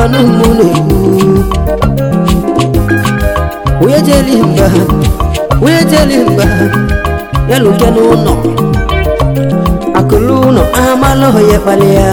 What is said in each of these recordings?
anụ mụ na-ekwu onye jeli mba onye jeli mba ya lute n'ụlọ akụlụ ụlọ amalụ ya kpali ya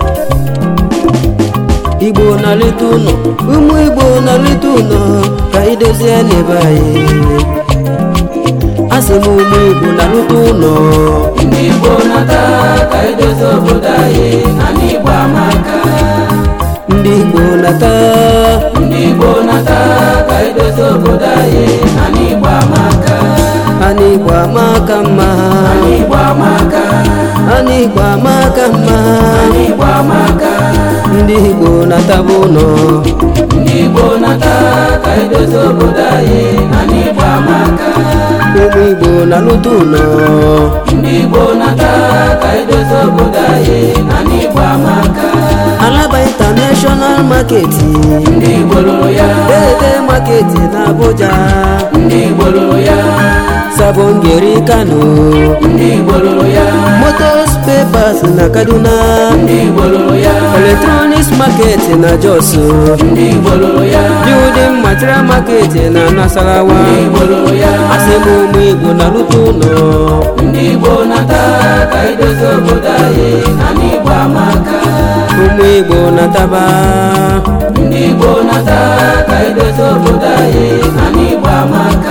igbo na-aleta ụlọ ụmụ igbo na-aleta ụlọ ka idozie n'ebe anyị asị m ụmụ igbo na-alụta ụlọ ndị igbo nata ka edozi obodo anyị na n'igbo amaka ndị igbo nata ndị igbo nata ka edozi obodo anyị na n'igbo amaka ana igbo amaka mma n'igbo amaka ana igbo amaka mma n'igbo amaka ndị igbo nataba ụlọ ndị igbo nata ka edozi obodo anyị na n'igbo amaka ụmụ igbo na-alụta ụlọ ndị igbo nata ka edozi obodo anyị na n'igbo amaka alaba international market ndị igbo lụrụ ya dede market na abuja ndị igbo lụrụ ya sabongeri kano ndị igbo lụrụ ya motos papers na kaduna ndị igbo lụrụ ya electronics market na jos ndị igbo lụrụ ya building material market na nasarawa ndị igbo lụrụ ya asị m ụmụ igbo na-alụta ụlọ ndị igbo nata ka edozi obodo anyị na n'igbo amaka ụmụ igbo nataba ndị igbo nata ka edozi obodo anyị na n'igbo amaka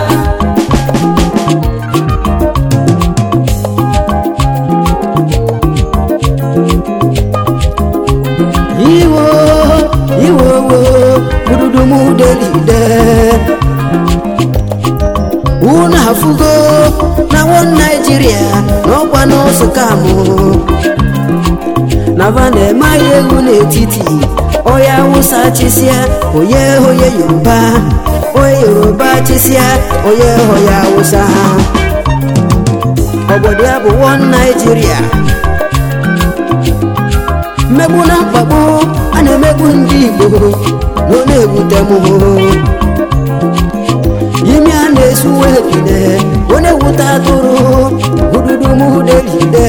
iwo iwo wo bududumudelide unu afụgo na won naijiria n'ọkwa n'ụzọ kamụ na va na-eme ahịa egwu n'etiti onye awụsa chịsịa onye onye yoruba onye yoruba chịsịa onye onye awụsa obodo ya bụ won naijiria mmegbu na mkpagbu a na-emegbu ndị igbo na ọ na-ewute m imi a na-esuwe ide ọ na-ewute atụrụ ududu m delide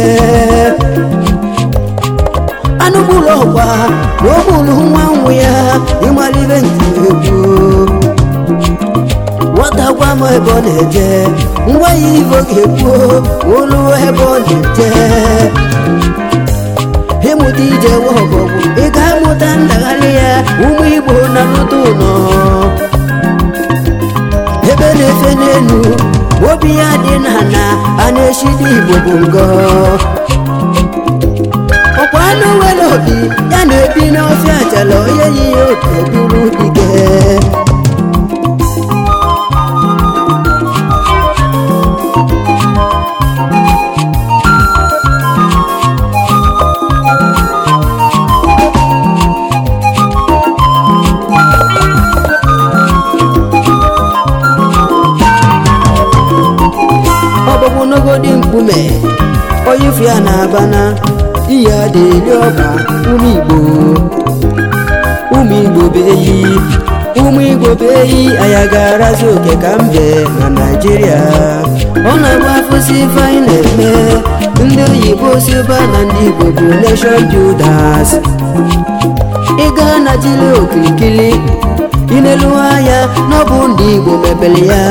anụ gburu ọgba na o gburu nwa nwụ ya ịmalibe ntị egwu nwata gwa m ebe ọ na-eje ngwa ya ibe ọ ga-ekwu olu ebe ọ na-eje ịmụta ije ọbọgwụ ị ga-amụta ndagharị ya ụmụ igbo na lụta ụlọ ebe na-efe n'elu obi ya dị n'ala a na-eshidi igbo bụ ngọ ọkwa anụ nwere obi ya na-ebi n'ọfịa ajala onye yi ya otu eburu dike ọbụbụ n'ogodi mkpume onye ifu ya na-abana iyi adịli ọba ụmụ igbo ụmụ igbo be eyi ụmụ igbo be eyi anya ga-arazi oke ka mbe na naijiria ọ na-agba afụsi ife anyị na-eme ndị oyibo siba na ndị igbo bụ nation builders ịga na jiri okirikiri inelu anya n'ọbụ ndị igbo mepere ya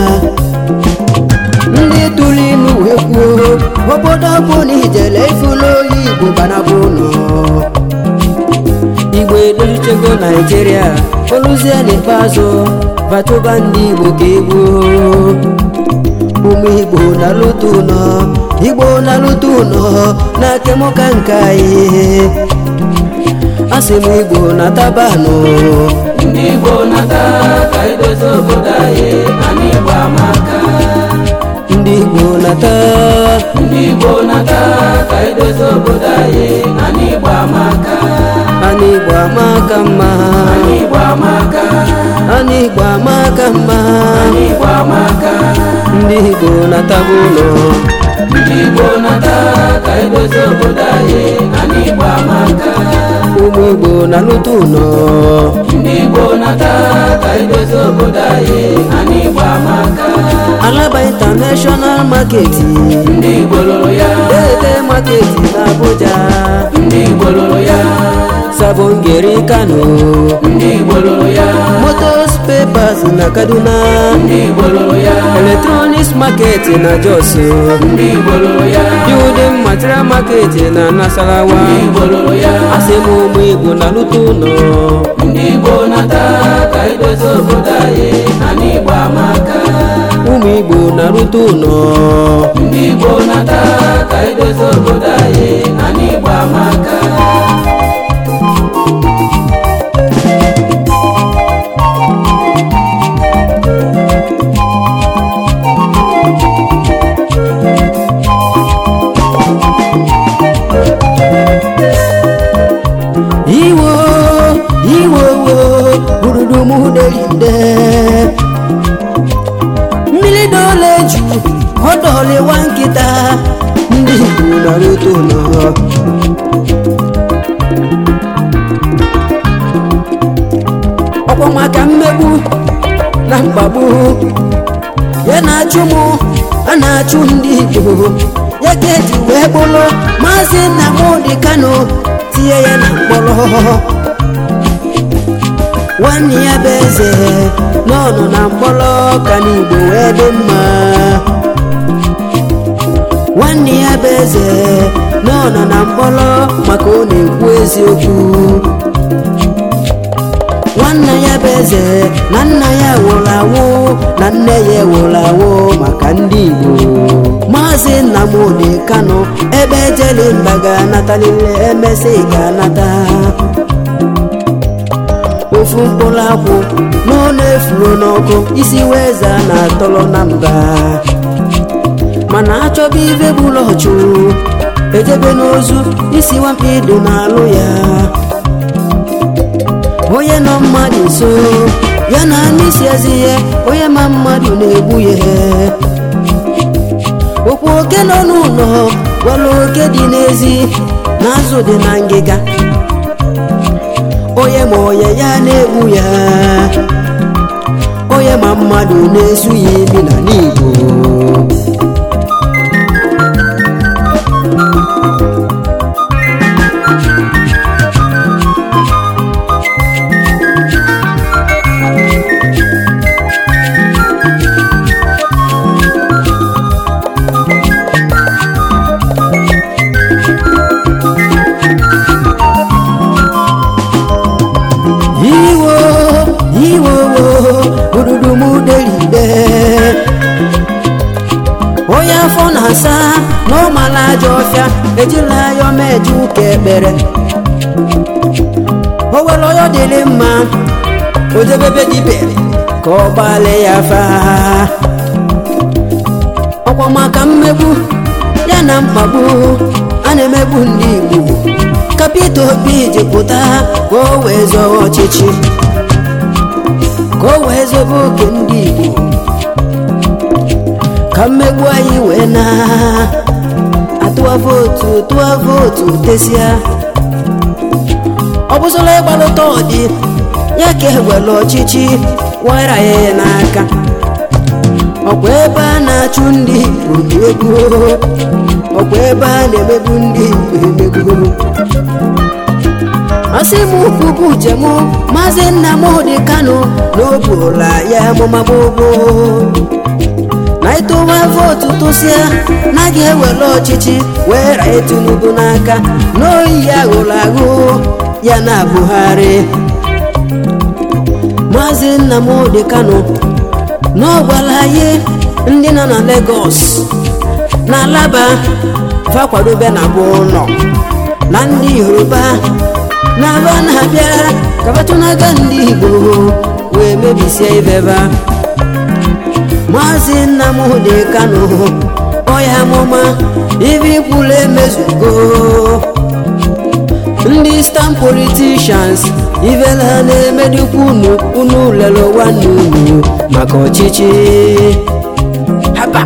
ndị tụrụ ilu wee kwuo obodo bụ na ijele ifulu oyi igbo banabụ ụlọ igbo edozichego naijiria oluzie n'ikpeazụ bachụba ndị igbo ka egbuo ụmụ igbo na-alụta ụlọ igbo na-alụta ụlọ na kemụka nke anyị asị m igbo na tabanụ ndị igbo nata ka edozi obodo anyị na n'igbo amaka ndị igbo nata ndị igbo nata ka edozi obodo anyị na n'igbo amaka ana igbo amaka mma n'igbo amaka ana igbo amaka mma n'igbo amaka ndị igbo nataba ụlọ ndị igbo nata ka edozi obodo anyị na n'igbo amaka ụmụ igbo na-alụta ụlọ ndị igbo nata ka edozi obodo anyị na n'igbo amaka alaba international market ndị igbo lụrụ ya dede market na abuja ndị igbo lụrụ ya sabongeri kano ndị igbo lụrụ ya motos papers na kaduna ndị igbo lụrụ ya electronics market na jos ndị igbo lụrụ ya building material market na nasarawa ndị igbo lụrụ ya asị m ụmụ igbo na lụta ụlọ ndị igbo nata ka edozi obodo anyị na n'igbo amaka ụmụ igbo na lụta ụlọ ndị igbo nata ka edozi obodo anyị na n'igbo amaka iwo iwo wo gburugbumuderide mmiri dole ju ọdọliwa nkịta ndị igbo na lụta ụlọ ọkwa maka mmegbu na mkpagbu ya na-achụ mụ a na-achụ ndị igbo ya ka eji wee kpụrụ maazị nnamdị kano tinye ya na mkpọrọ nwanne ya bụ eze n'ọnụ na mkpọrọ ka n'igbo wee dị mma nwanne ya bụ eze n'ọnụ na mkpọrọ maka ọ na-ekwu eziokwu nwanne ya bụ eze na nna ya nwụrụ anwụ na nne ya nwụrụ anwụ maka ndị igbo maazị nnamdị kano ebe ejeli mba ga-anatalile emesị ga-anata ofu mkpụrụ akwụ n'ụlọ efuru n'ọkụ isi weza na-atọrọ na mba mana achọba ibe bụrụ ọchụ ejebe n'ozu isi nwamkpi dị n'alụ ya onye nọ mmadụ nso ya na n'isi ezi ihe onye ma mmadụ na-egbu ya okwu oke nọ n'ụlọ gwara oke dị n'ezi na azụ dị na ngịga onye ma onye ya na-egbu ya onye ma mmadụ na-esu ya imi na n'igbo iwo iwo wo gburugbumuderide onye afọ na-asa na ụmala ajọ ọfịa ejila ya omeje ụka ekpere o were ọyọ dịrị mma o jebebe dibe ka ọ gbalị ya fa ọkwa maka mmegbu ya na mkpagbu a na-emegbu ndị igbo ka Peter Obi ji pụta ka o wee zọọ ọchịchị ka o wee zobe oke ndị igbo ka mmegbu anyị wee na atụwa vootu tụọ vootu tesịa ọ bụzụla ịgbalụta ọdị ya ka ewere ọchịchị wara ya n'aka ọkwa ebe a na-achụ ndị igbo dị ego ọkwa ebe a na-emegbu ndị igbo emegbu asị m kwubu uche m maazị nnamdị kano na o buola ya amụma gbogbo na ịtụwa vootu tụsịa na ga-ewere ọchịchị wee raa tinubu n'aka n'oyi ya ghụrụ aghụ ya na buhari maazị nnamdị kano na ọ gwara anyị ndị nọ na Lagos na alaba fakwadobe na bụ ụlọ na ndị yoruba na aba na-abịa kabatụnaga ndị igbo wee mebisie ibeba maazị nnamdị kano ọya amụma ibe ikwulu emezugo ndị stam politishans ivela na-emedikwa unu unu lere nwanne unu maka ọchịchị haba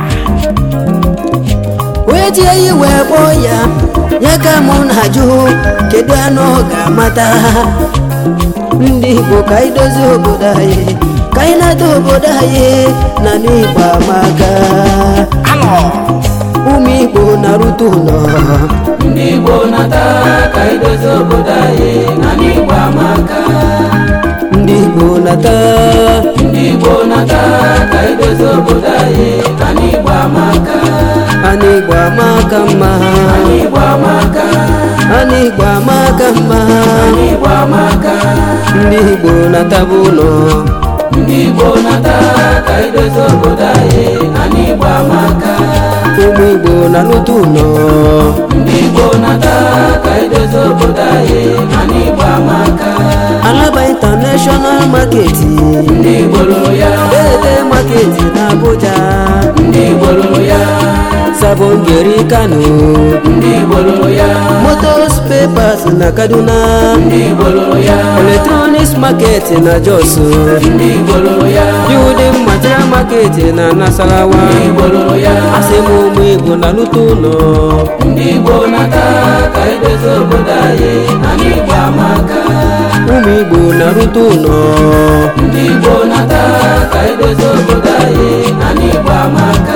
onye ji eyi wee kpọọ ya ya ka mụ na-ajụ kedu anụ ọ ga-amata ndị igbo ka anyị dozie obodo anyị ka anyị na-ede obodo anyị na n'igbo amaka ụmụ igbo na-arụta ụlọ ndị igbo nata ka idozi obodo anyị na n'igbo amaka ndị igbo nata ndị igbo nata ka idozi obodo anyị na n'igbo amaka ana igbo amaka mma n'igbo amaka ana igbo amaka mma n'igbo amaka ndị igbo nataba ụlọ ndị igbo nata ka idozi obodo anyị na n'igbo amaka ụmụ igbo na-arụta ụlọ ndị igbo nata ka idozi obodo anyị na n'igbo amaka alaba international market ndị igbo lụrụ ya ede market na abuja ndị igbo lụrụ ya sabongeri kano ndị igbo lụrụ ya motos papers na kaduna ndị igbo lụrụ ya electronics market na jos ndị igbo lụrụ ya building material market na nasarawa ndị igbo lụrụ ya asị m ụmụ igbo na lụta ụlọ ndị igbo nata ka idozi obodo anyị na n'igbo amaka ụmụ igbo na-arụta ụlọ ndị igbo nata ka idozi obodo anyị na n'igbo amaka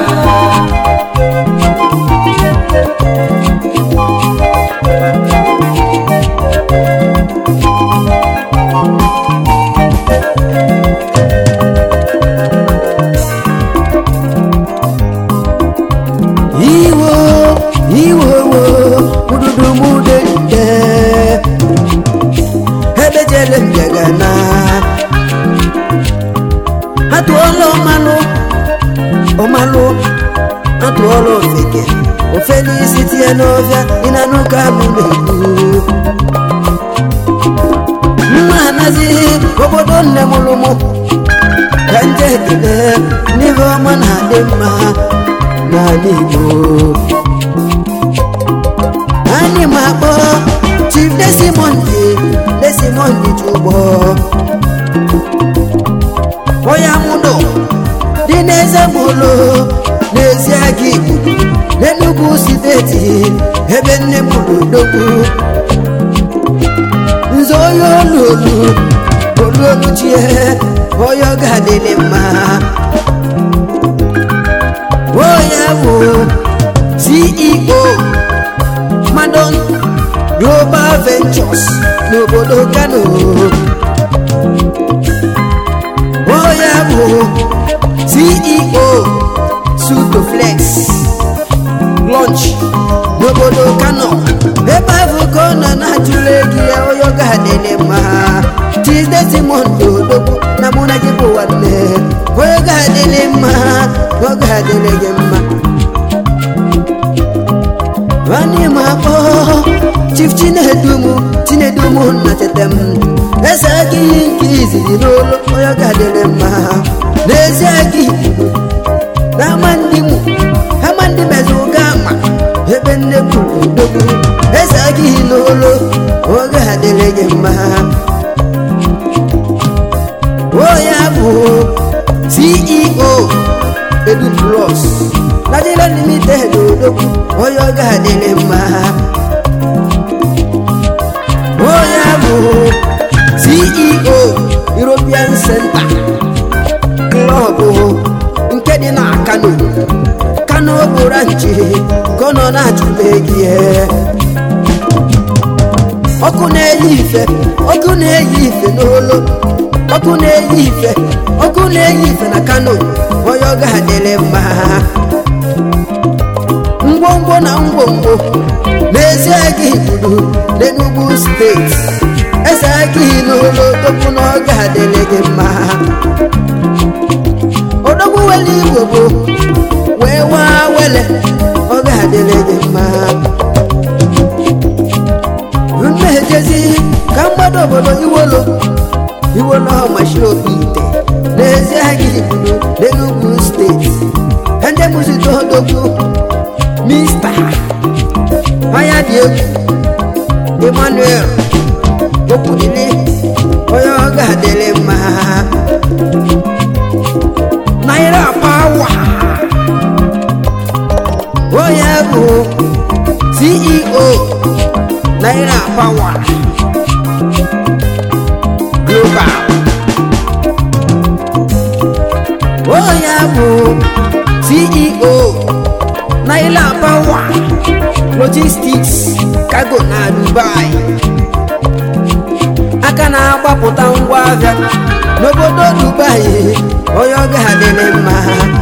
iwo iwo wo ududu mude nde ebe jele mbịagana atụọla ọmalụ ọmalụ atụọla ofeke ofe n'isi tie n'ọfịa ịnanụ ka abụ na-egbu mma anazighị obodo nne mụrụ mụ ka nje ekele n'ihe ọma na-adị mma n'ala igbo anyị ma akpọ chief desimondi desimondi chụgbọ onye amụdụ dị n'eze mụlụ n'ezi aga igbo n'enugwu steeti ebe nne mụrụ dogbu nze onye olu olu olu olu chie onye ọ ga-adịrị mma onye bụ ceo madon global ventures n'obodo kano onye bụ ceo sutoflex lunch n'obodo kano ebe ahụ ka ọ nọ na-ajụrụ ego ya onye ọ ga-adịrị mma tizdezimond odogwu na mụ na gị bụ nwanne onye ga-adịrị mma ọ ga-adịrị gị mma nwanne m akpọ chief chinedumu chinedumu na cheta m eze aka ihe nke izizi n'olu onye ga-adịrị mma n'ezi aka igbo na ama ndị mụ ama ndị mezi ụga ama ebe nne kwuru odogwu eze aka ihe n'olu oge adịrị gị mma onye bụ ceo edu plus nigeria limited odogwu onye ọ ga-adịrị mma onye bụ ceo european center club nke dị na kano kano bụ ranchi ka ọ nọ na-achụta gị ọkụ na-eyi ife ọkụ na-eyi ife n'olo ọkụ na-eyi ife ọkụ na-eyi ife na kano onye ọ ga-adịrị mma ngwongwo na ngwongwo n'ezie gị gburu n'enugwu steeti eze gị n'ụlọ odogwu na ọ ga-adịrị gị mma odogwu wele igbo bụ wee waa wele ọ ga-adịrị gị mma mmejezi ka mgbado obodo iwolo iwolo ọmachi obi ite n'ezie gị gburu n'enugwu steeti ka ndị mụzite odogwu mista anya dị egwu emmanuel okwudili onye ọ ga-adịrị mma naira pawa onye bụ ceo naira pawa global onye bụ ceo naira naira pawa logistics cargo na dubai aka na-agbapụta ngwa ahịa n'obodo dubai onye ọ ga-adịrị mma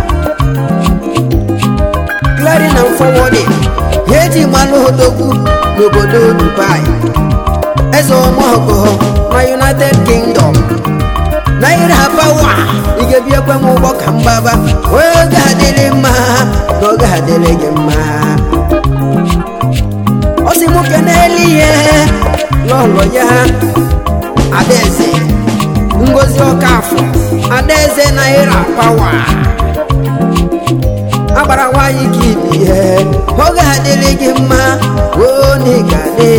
clearing and forwarding ha eji malụ odogwu n'obodo dubai eze ọmọgọ na united kingdom naira pawa ị ga-ebi ekwe m ụgbọ ka mgbaba onye ọ ga-adịrị mma na ọ ga-adịrị gị mma ọ sị m kenelu ihe n'ụlọ ya adaeze ngozi ọkafọ adaeze naira pawa agbara nwaanyị ka ibi ihe ọ ga-adịrị gị mma onye ga-adị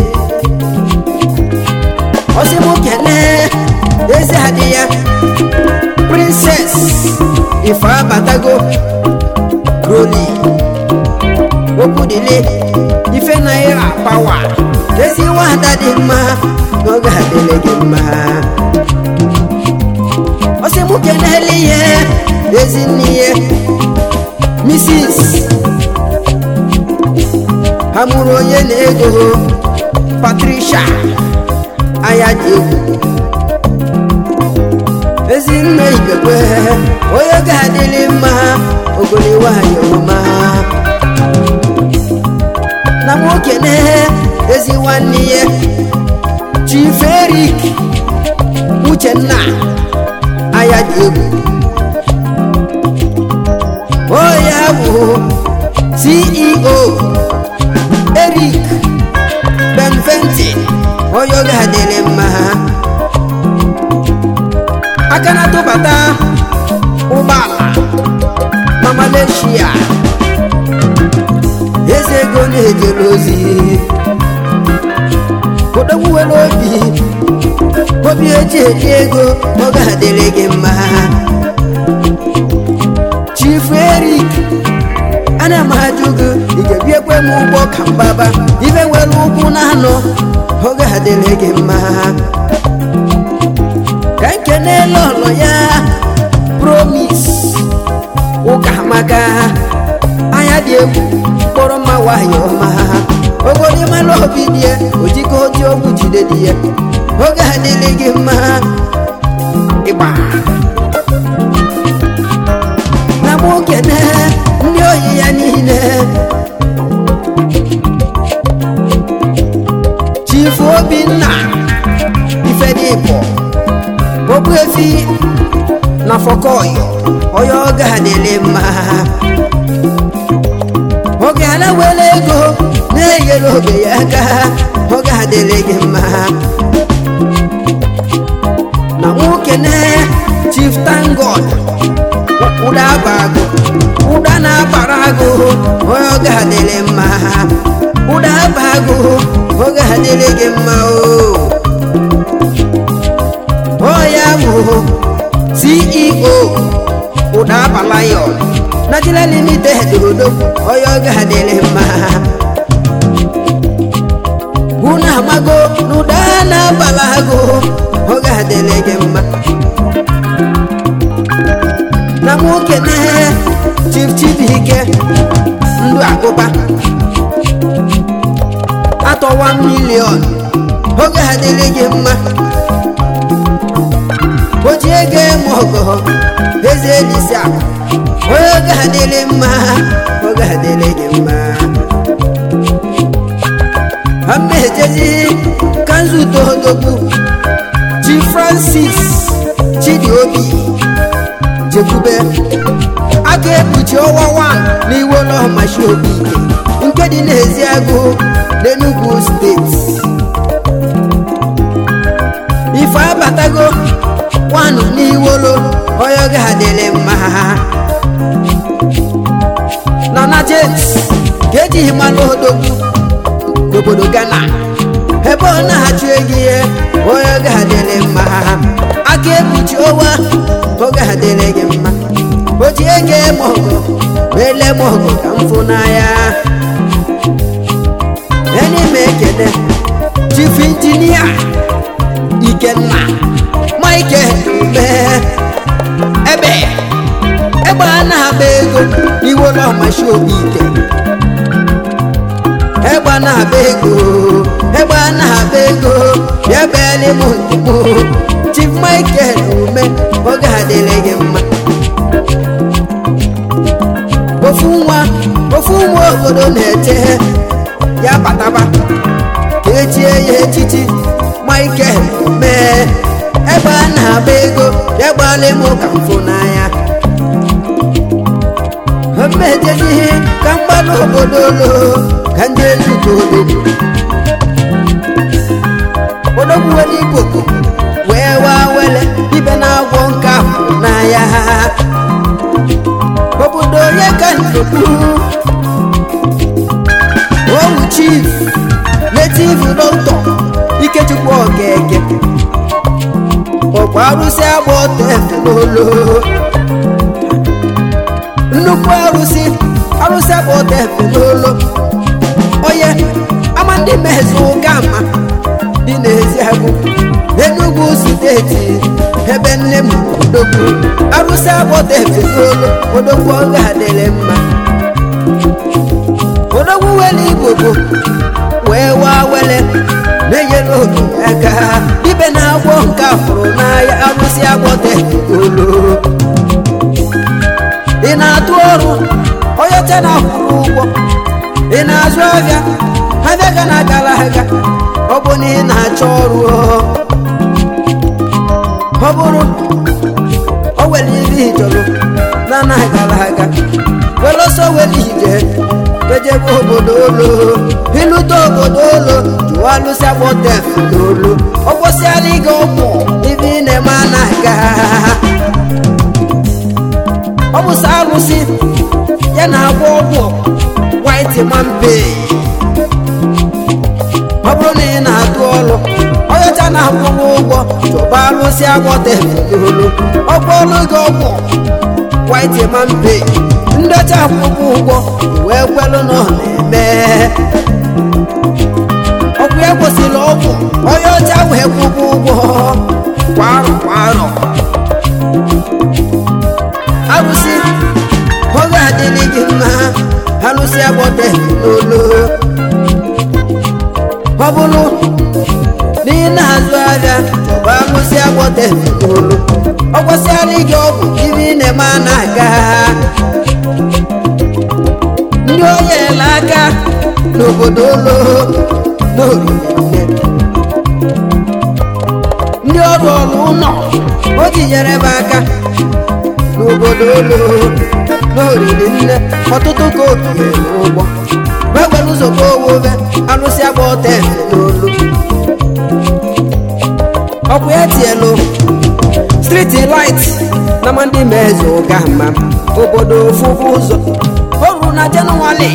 ọ sị m kelee eze adị ya prinses ife abatago roli okwudili ife naira pawa ezi nwada dị mma na ọ ga-adịrị gị mma ọ sị m kenele ihe ezi nne ihe mrs ha mụrụ onye na-ego patricia anya dị egwu ezi nne ibekwe onye ga-adịrị mma ogoli nwanyị ọma na nwoke na ezi nwanne ya chief erik uchenna anya dị egwu onye bụ ceo erik benventin onye ọ ga-adịrị mma aka na-atụbata ụgbọala na malaysia eze ego na-ejere ozi odogwu nwere obi obi eji eji ego ọ ga-adịrị gị mma chifu erik ana m ajụ gị ị ga-ebi ekwe m ụgbọ ka mgbaba ibe nwere ụkwụ na anọ ọ ga-adịrị gị mma ka nkene lọlọ ya promis ụka maka anya dị egwu kpọrọ mma nwanyị ọma ogori mmanụ obi dị ya ojiko oji ogwu jide dị ya oge adịrị gị mma ịgba na mokene ndị oyi ya niile chifu obinna ifedịpọ ogbuefi na fọkọyọ onye oge adịrị mma oge ala were ego na-enyere obe ya aka oge adịrị gị mma na nwoke na chief tangod ụda abago ụda na-abara agụ onye oge adịrị mma ụda abago oge adịrị gị mma o ya bụ ceo ụda abalayon Nigeria limited odo onye ọ ga-adịrị mma unu amago n'ụda na-abala agụ ọ ga-adịrị gị mma na nwoke na chief chibike ndụ akụba atọwa milion ọ ga-adịrị gị mma o ji ego eme ọgọ eze elisi akụ onye oge adịrị mma oge adịrị gị mma amejezi ka nzute odogwu chi francis chidiobi jekwube aka ekpuchi ọnwa 1 n'iwu ụlọmachi obi nke dị n'ezi agụ n'enugwu steeti ife abatago nwanụ n'iwolo onye oge adịrị mma na na james ka ejighị mmanụ odogwu n'obodo ghana ebe ọ na-achụ ego ihe onye oge adịrị mma aka ekpuchi ọnwa oge adịrị gị mma o ji ego eme ọgụ ma ele m ọgụ ka m fụ n'anya enyi m ekele chief injinia ikenna michael mee ebe egbe a na-agba ego iwe ewela ọmashi obi ike egbe na-aba ego egbe na-aba ego bịa beeli m ntụgbo chief michael ume oge adịrị gị mma ofu nwa ofu nwa obodo na-eche ya bataba ka echie ya echichi michael mee ebe a na-agba ego ya gbalị m ka mfụ n'anya mmejejihe ka mgbalụ obodo lo ka ndị elugo odogwu odogwu were ikoko wee waa wele ibe na-agwọ nke afọ n'anya obodo onye ka nsogbu owu chief native doctor ikechukwu okeke ọkwa arụsị agba ọtọ efe n'olu nnukwu arụsị arụsị agba ọtọ efe n'olu onye ama ndị mezi ụka ma dị n'ezi agụ Enugu steeti ebe nne m odogwu arụsị agba ọtọ efe n'olu odogwu ọ ga-adịrị mma odogwu wele igbogo wee waa wele na-enyere obi aka ibe na-agwọ nke afụrụ n'ahịa arụsị agwọte olu ị na-atụ ọrụ onye te na-akwụrụ ụgwọ ị na-azụ ahịa ahịa ga na-agara aga ọ bụ na ị na-achọ ọrụ ọ bụrụ o were ihe ị chọrọ na na-agara aga were ọsọ were ije ejebe obodo olo ilute obodo olo jụwa alụsị agbọtef n'olu ọ gwụsịala ịga ọgwụ ibe ị na-eme anaga ọ bụsa alụsị ya na-agwọ ọgwụ white mampe ọ bụrụ na ị na-atụ ọrụ onyecha na-akwụrụ ụgwọ chọba alụsị agbọtef n'olu ọ gwọọlụ gị ọgwụ white mampe ndọcha akwụkwọ ụgwọ wee kwelụ na ọ na-eme ọgwụ ya kwụsịrị ọgwụ onye ọcha wee kwụkwọ ụgwọ kwa arọ kwa arọ arụsị oge adịghị gị mma arụsị agbọte n'olu ọ bụrụ na ị na-azụ ahịa chọba arụsị agbọte n'olu ọ gwasịara gị ọgwụ ibe ị na-eme a na-aga ndị onye ele aka n'obodo olo n'oriri ndị ọrụ ọrụ ụlọ o tinyere m aka n'obodo olo n'oriri nne ọtụtụ ka obiere ụgbọ gbegwere ụzọ ka owobe arụsị agba ọta efe n'olu ọkwa ya tielu striti light na ndị meze ụga ma obodo ofufu ụzọ o ruru na jenụwarị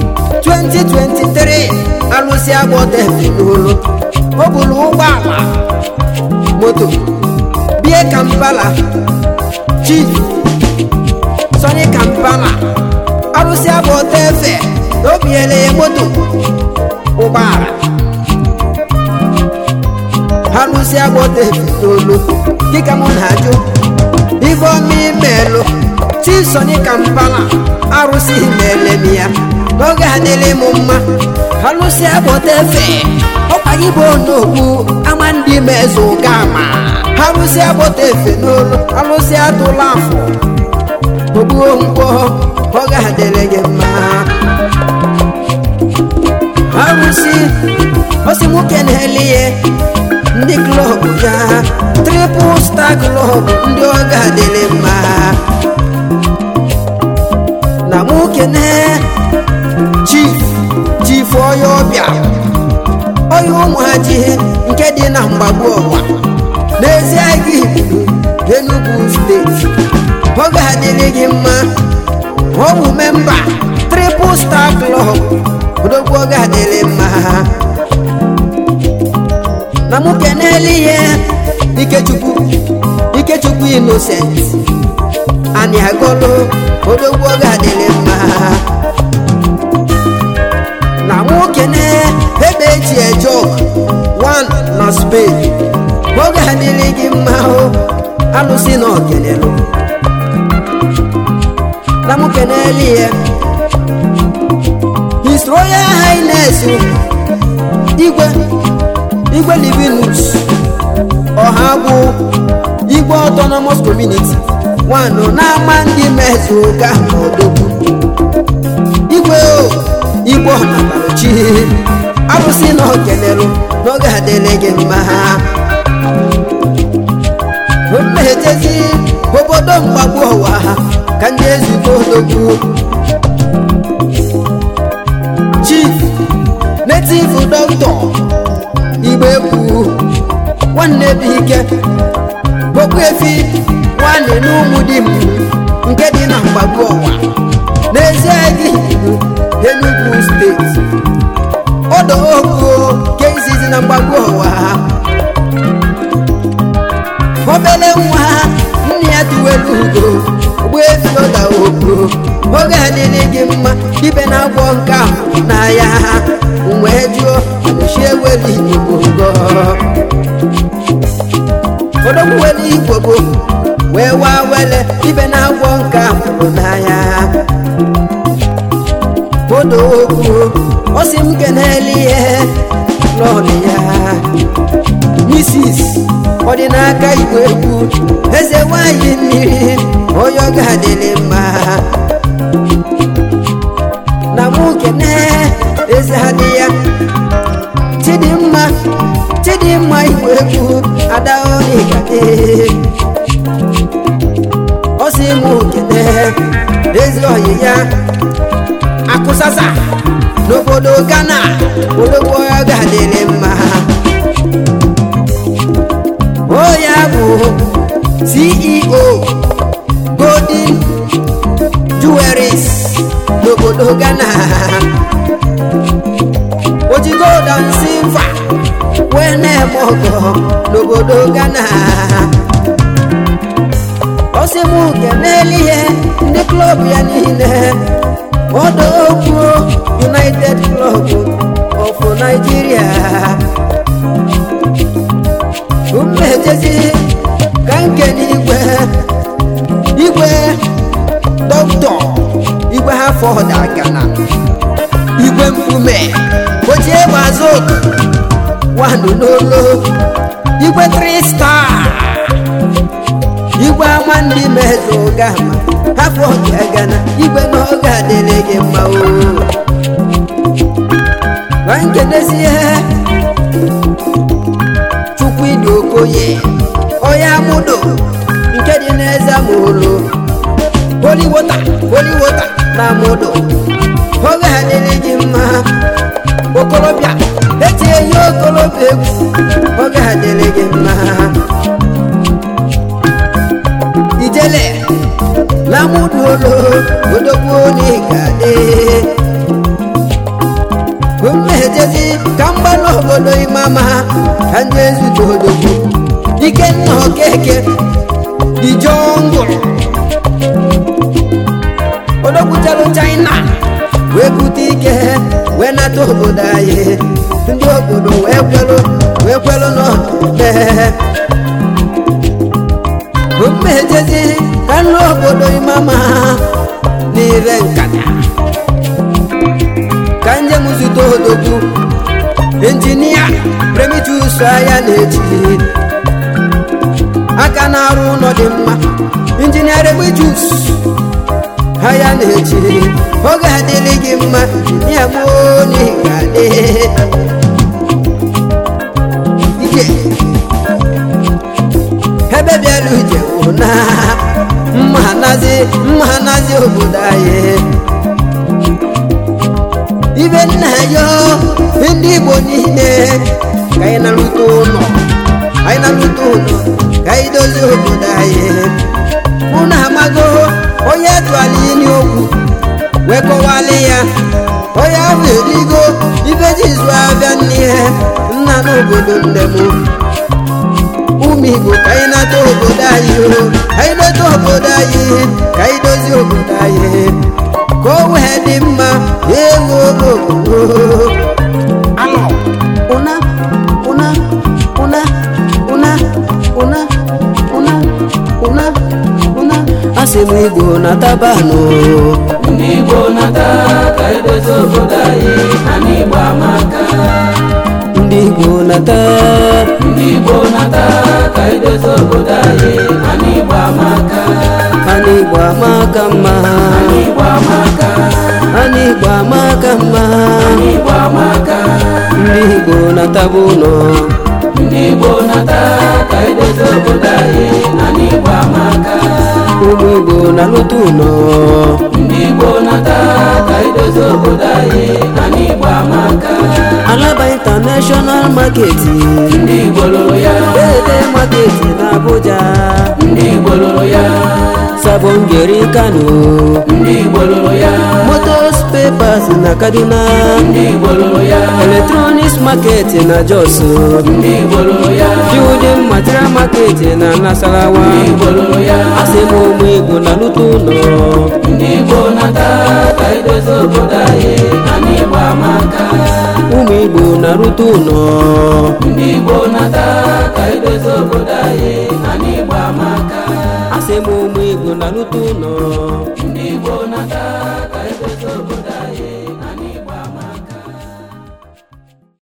2023 alụsị agbọta efe n'olu o buru ụgbọala moto bie kampala chief sony kampala arụsị agbọta efe na o biere ya moto ụgbọala arụsị agbọta efe n'olu dịka mụ na-ajụ ife ọma imelụ chief sony kampala arụsị meele m ya n'oge adịrị m mma alụsị agbọta efe ọkwa gị bụ onogbu ama ndị meze ụga ma alụsị agbọta efe n'olu alụsị atụla afọ ogbuo nkwọ oge adịrị gị mma arụsị osi nwoke na-eli ya ndị klọb ya tripụl star klọb ndị oge adịrị mma na nwoke na chief chief onye ọbịa onye ụmụhaji nke dị na mgbagbu ọwa n'ezie gị Enugu steeti oge adịrị gị mma ọwụ memba triple star club odogwu oge adịrị mma na mụ kenele ihe ikechukwu ikechukwu innocent anyị agọlụ odogwu oge adịrị mma na nwoke na ebe eji eje one na spain oge adịrị gị mma o alụsị na okelelu na mụ keneli ya his royal highness igwe igwe livinus ọha bụ igwe autonomous community nwanụ na-ama ndị mezuga n'odogwu igwe o igwe ọnataruchi arụsị na okelelu n'oge adịrị gị mma mmehechezi obodo mgbagbu ụwa ka ndị ezigbo odogwu chief native doctor igbe egwu nwanne bụ ike okpuefi nwanne n'ụmụ di m nke dị na mgbagbu ọwa n'ezie gị Enugu steeti ọdọ ogo nke izizi na mgbagbu ọwa obele nwa nne ya tuwelu ugo ogbuefi ọda ogo oge adịrị gị mma ibe na-agwọ nke ahụ n'ahịa wee jụọ chi eweli igbo ngo odogwu weli igbo bụ wee waa wele ibe na-agwọ nke ahụ n'ahịa odo okwu ọ sị m keneli ihe lọrị ya misis ọdịnaka igwe egwu eze nwanyị mmiri onye ọ ga-adịrị mma na mụ kene eze adị ya chidimma chidimma igwe egwu adaonikade ọ sị mụ kene eze ọyị ya akụsasa n'obodo ghana odogbo ya ga-adịrị mma o ya bụ ceo golden jewelries n'obodo ghana oji gold and silver wee na-eme ọgọ n'obodo ghana ọsị m kenelu ihe ndị klọb ya niile ọdọ okwu united club of nigeria umejezi ka nke n'igwe igwe dọkịta igwe ha fọdụ gana igwe mkpume ochie gbazụ wanụ n'olo igwe trista igwe ama ndị mezụ gama hafọ ọbịa gana igwe n'oge adịrị gị mma o ma nkenezie chukwu ịdị okoye ọya mụdo nke dị n'eze mụlụ holiwota holiwota na mụdo oge adịrị gị mma okorobịa etinye ihe okorobịa egwu oge adịrị gị mma ijele lamuduolo odogwu n'igade mmejezi ka mgbalụ obodo imama ka ndị ezute odogwu ikenna okeke dijongụl odogwu jelu china wee bute ike wee nata obodo anyị ndị obodo wee kwelu wee kwelu n'ọdụme mmejezi ka nna obodo imama n'ire nkata ka njem zute odogwu injinia premitus anya na-eji aka na-arụ ụlọ dị mma injinia rebitus anya na-eji oge adịrị gị mma ya gboo n'ịga dị ije ebe bịara ije wụ na mma nazi mma nazi obodo anyị ibe nna ya ndị igbo niile ka anyị na-arụta ụlọ anyị na-arụta ụlọ ka anyị dozie obodo anyị unu amago onye tụala ili okwu wee kọwalị ya onye ahụ erigo ibe ji zụ abịa n'ihe nna n'obodo ndem ụmụ igbo ka anyị nata obodo anyị o anyị nata obodo anyị ka anyị dozie obodo anyị ka o wee dị mma ewu obodo alọ ụna ụna ụna ụna ụna ụna ụna ụna asị m igbo na tabanụ ndị igbo nata ka edozi obodo anyị anyị igbo amaka ndị igbo na taa ndị igbo nata ka edozi obodo anyị anyị igbo amaka anyị igbo amaka mma anyị igbo amaka anyị igbo amaka mma anyị igbo amaka ndị igbo na taba ụlọ ndị igbo nata ka edozi obodo anyị anyị igbo amaka ụmụ igbo na lụta ụlọ ndị igbo nata ka edozi obodo anyị anyị igbo amaka alaba international market ndị igbo lụrụ ya ede market na abuja ndị igbo lụrụ ya sabongeri kano ndị igbo lụrụ ya motos papers na kaduna ndị igbo lụrụ ya electronics market na jos ndị igbo lụrụ ya building material market na nasarawa ndị igbo lụrụ ya asị m ụmụ igbo na lụta ụlọ ndị igbo nata ka edozi obodo anyị anyị igbo amaka ụmụ igbo na lụta ụlọ ndị igbo nata ka edozi obodo anyị anyị igbo amaka asị m ụmụ igbo na lụta ụlọ ndị igbo nata ka